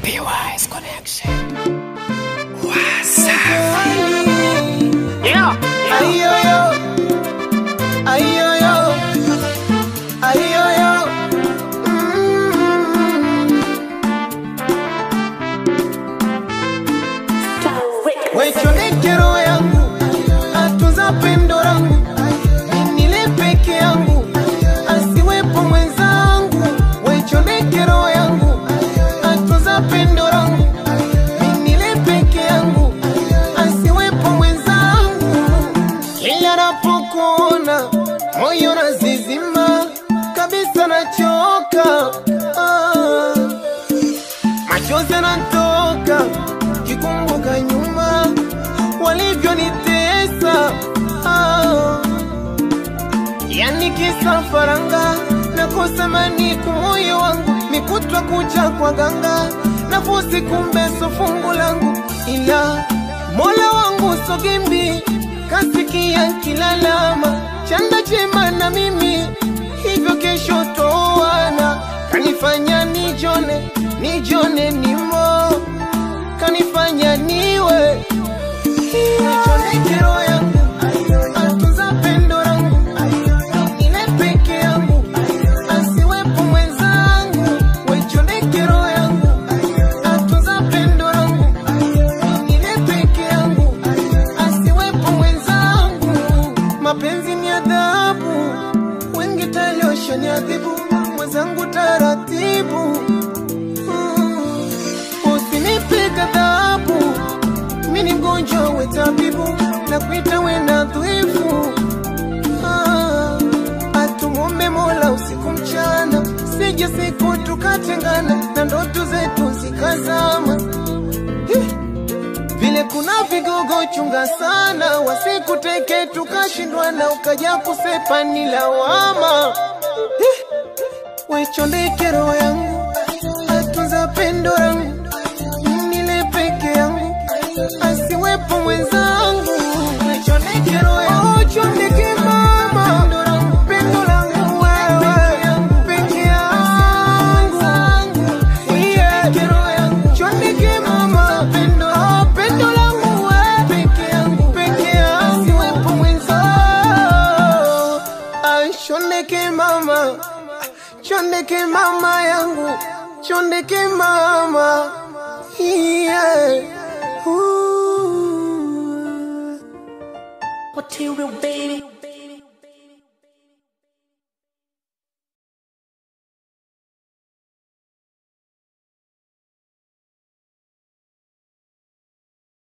PY's connection. Wasafi. Yeah. Ayoyo, ayoyo, ayoyo. Mm. Wechoneke roho yangu, atunza pendo langu, nile peke yangu, asiwepo mwenzangu. Wechoneke roho yangu, atunza pendo langu, nile peke yangu, asiwepo mwenzangu. Kila napokuona moyo nazizima kabisa, nachoka ah. Machozi yanatoka kikumbuka nyuma walivyonitesa ah. Yani kisa faranga nakosa maniku moyo wangu nikutwa kucha kwa ganga nafusi kumbe so fungu langu ila mola wangu sogimbi kasikia kilalama chanda chema na mimi hivyo kesho toana kanifanya nijone nijone nimo kanifanya niwe Nichoneke roho yangu, atunza pendo langu, ile peke yangu, asiwepo mwenzangu. Waichoneke roho yangu, atunza pendo langu, ile peke yangu, asiwepo mwenzangu. Mapenzi ni adhabu, wengi taliosha ni adhibu, mwenzangu taratibu. Mm. Usinipe ghadhabu mi ni mgonjwa we tabibu na kuita we na dhaifu ah, atumuombe mola usiku mchana sije siku tukatengana na ndoto zetu zikazama Hi! vile kuna vigogo chunga sana wasikuteke tukashindwana ukaja kusepa ni lawama Hi! wechondeke roho yangu atunza pendo langu nile peke yangu asiwepo mwenzangu Chondeke roho yangu, chondeke mama pendo langu wewe peke yangu Yeah. Chondeke mama pendo ah, pendo langu wewe peke yangu peke yangu asiwepo mwenzangu Ah, chondeke mama chondeke mama yangu chondeke mama yeah. Ooh. Material baby.